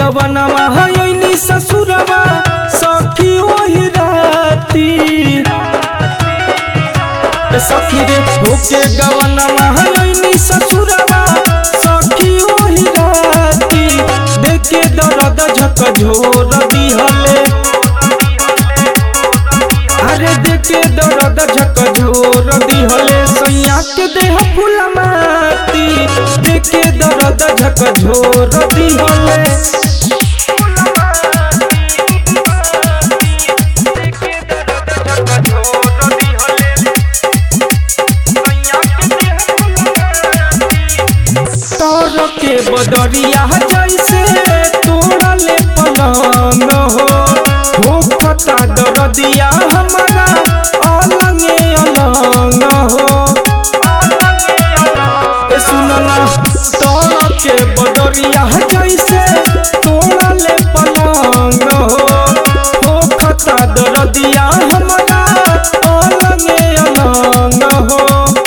गवनमा हयनी ससुरवा सखी ओहि राती ए सखी रे होके गवनमा हयनी ससुरवा सखी ओहि राती देखे दर्द झक झोर दिहले अरे देखे दर्द झक झोर दिहले सैया के देह फूल माटी देखे दर्द झक झोर दिहले तोर के बदरिया जैसे तोड़ले पलंग हो हो खता दरदिया हमारा अलंगे अलंग हो ए सुनना तोर के बदरिया जैसे तोड़ले पलंग हो हो खता दरदिया हमारा अलंगे अलंग हो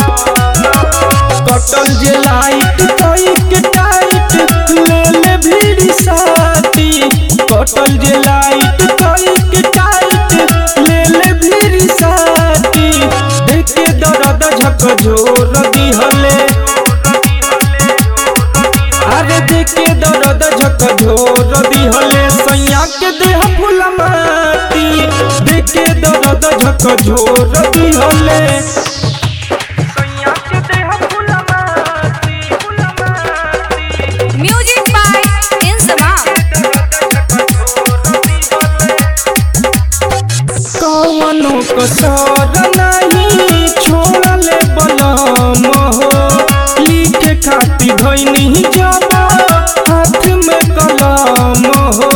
कटल जे लाइट कोई के टाइट ले ले भीड़ी साथी कटल जे लाइट कोई के टाइट ले ले भीड़ी साथी देखे दर्द झक झोर दिहले अरे देखे दर्द झक झोर दिहले सैया के देह फूल माटी देखे दर्द झक झोर दिहले Music by Insamam. कवनो कसर नहीं छोड़ले बलम हो लिखे खाती धैनी जब हाथ में कलम हो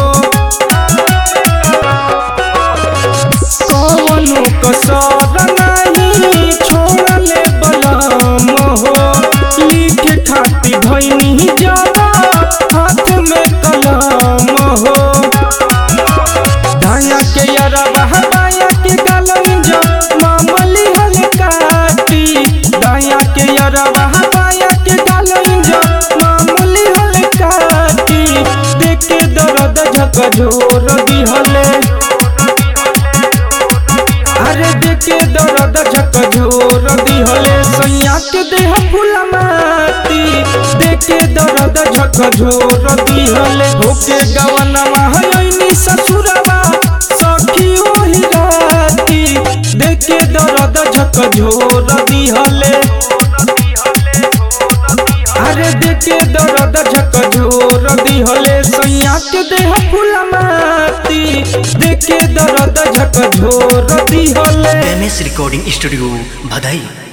कवनो कसर नहीं छोड़ले बलम हो लिखे खाती धैनी जब हाथ में कलम हो दाया के अरबा बाया के गलन जो मामली हल काटी दाया के अरबा बाया के गलन जो मामली हल काटी देख के दर्द झक झोर दिहले अरे देख के दर्द झक झोर दिहले सैया के देह फूल माटी देख के दर्द झक झोर दिहले होके गवनमा हयनी ससुरवा सखी ओहि राती देख के दर्द झक झोर दिहले अरे देख के दर्द झक झोर दिहले सैया के देह फूल माटी देख के दर्द झक झोर दिहले एम एस रिकॉर्डिंग स्टूडियो भदई